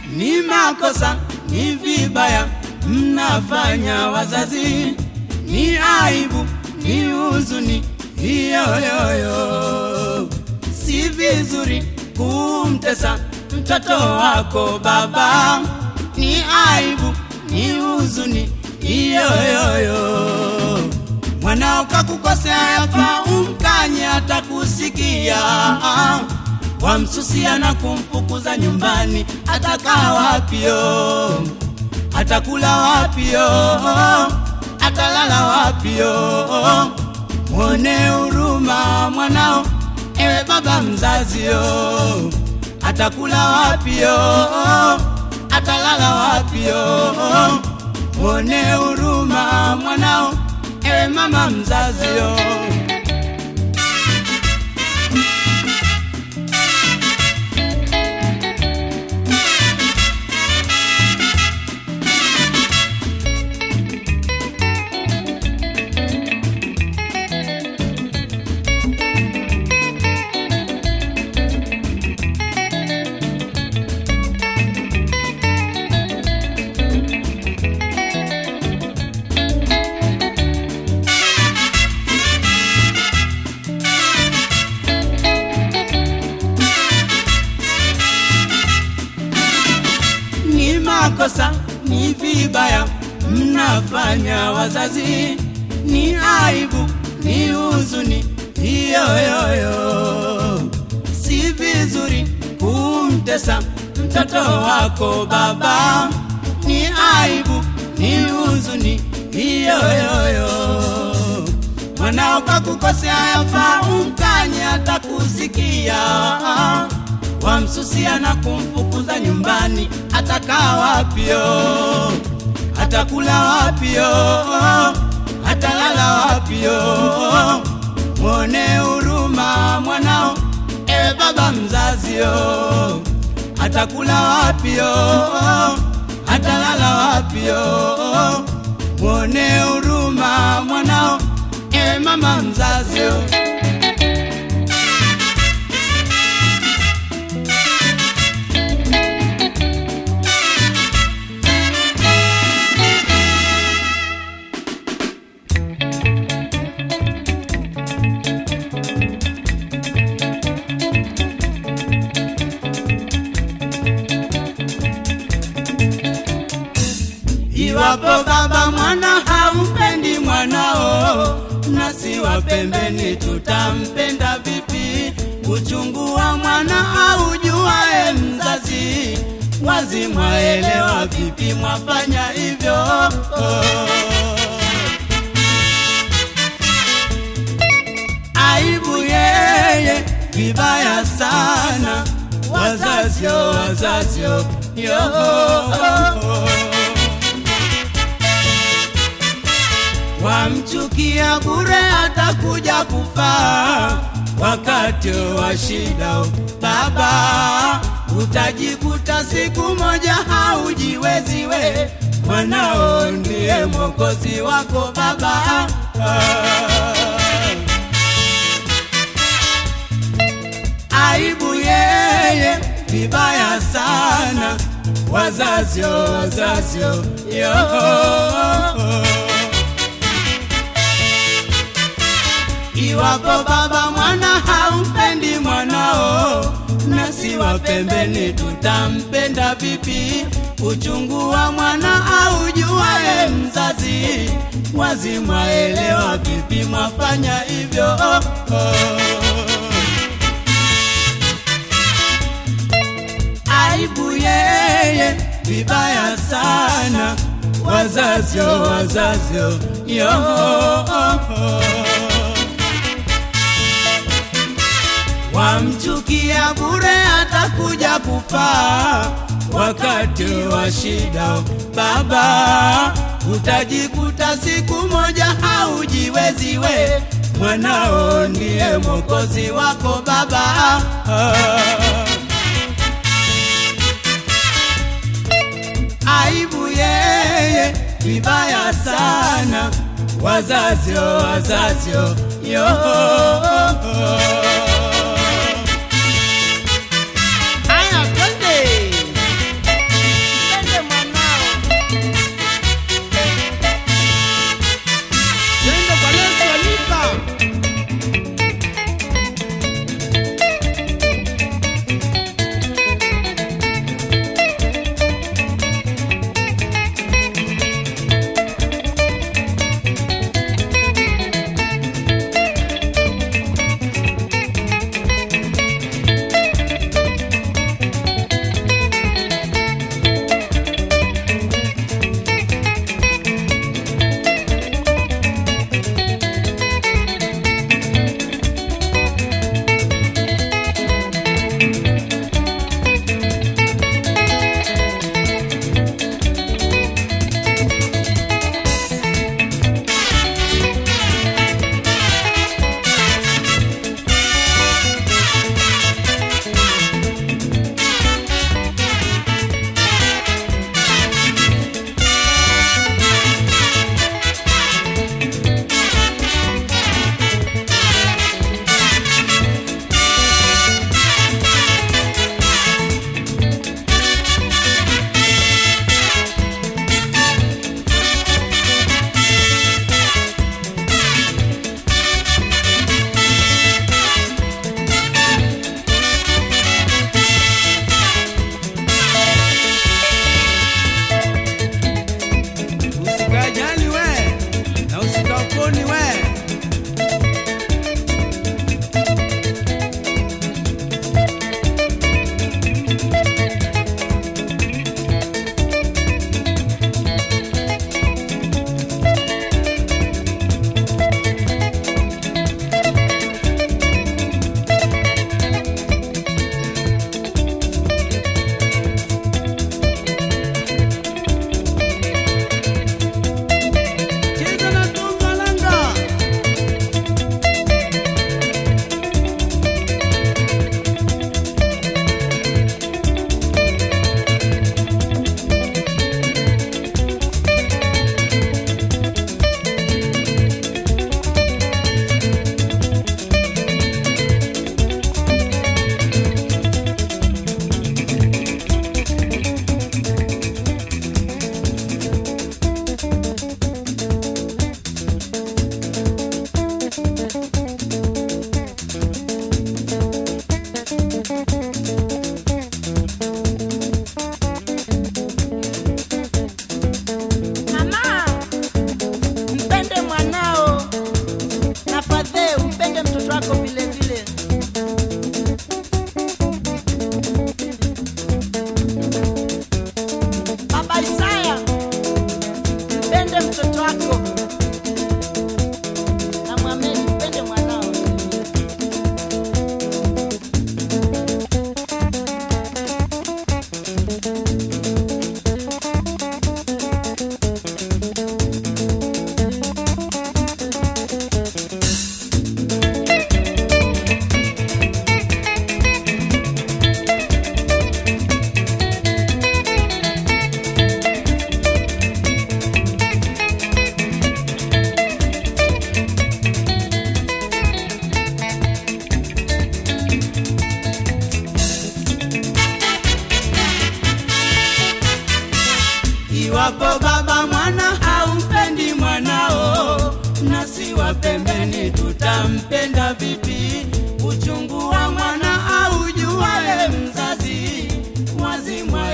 ni makosa, ni vibaya mnafanya wazazi, ni aibu, ni huzuni hiyoyoyo. Si vizuri kumtesa mtoto wako baba, ni aibu, ni huzuni hiyoyoyo. Mwanao kakukosea, yafaa umkanye, atakusikia wamsusia na kumfukuza nyumbani, atakaa wapio? Atakula wapio? Atalala wapio? Mwone huruma mwanao, ewe baba mzazio. Atakula wapio? Atalala wapio? Mwone huruma mwanao, ewe mama mzazio. ni makosa, ni vibaya mnafanya wazazi, ni aibu, ni huzuni hiyoyoyo. Si vizuri kumtesa mtoto wako baba, ni aibu, ni huzuni hiyoyoyo. Mwanao kakukosea, yafaa umkanye, atakusikia wamsusia na kumfukuza nyumbani, atakaa wapio? Atakula wapio? Atalala wapio? Mwone huruma mwanao, ewe baba mzazio. Atakula wapio? Atalala wapio? Mwone huruma mwanao, ewe mama mzazio. Iwapo baba mwana hampendi mwanao, nasi wa pembeni tutampenda vipi? Uchungu wa mwana aujuae mzazi, wazi mwaelewa vipi mwafanya hivyo? Aibu yeye, vibaya sana, wazazio, wazazio, yo wamchukia bure, atakuja kufa wakati wa shida. Baba, utajikuta siku moja haujiwezi we, mwanao ndiye mwokozi wako baba. Aibu yeye, vibaya sana, wazazio, wazazio, yo Iwapo baba mwana haumpendi mwanao, nasi wa pembeni tutampenda vipi? Uchungu wa mwana aujuae mzazi, wazi mwaelewa vipi mwafanya hivyo? Oh, oh. Aibu yeye, vibaya sana, wazazio, wazazio, yo oh, oh. wamchukia bure, atakuja kufa wakati wa shida. Baba, utajikuta siku moja haujiwezi we, mwanao ndiye mwokozi wako baba. Aibu yeye, vibaya sana, wazazio, wazazio, yo Aya, twende. Iwapo baba mwana haumpendi mwanao, nasi wa pembeni tutampenda vipi? Uchungu wa mwana aujuaye mzazi, wazi mwana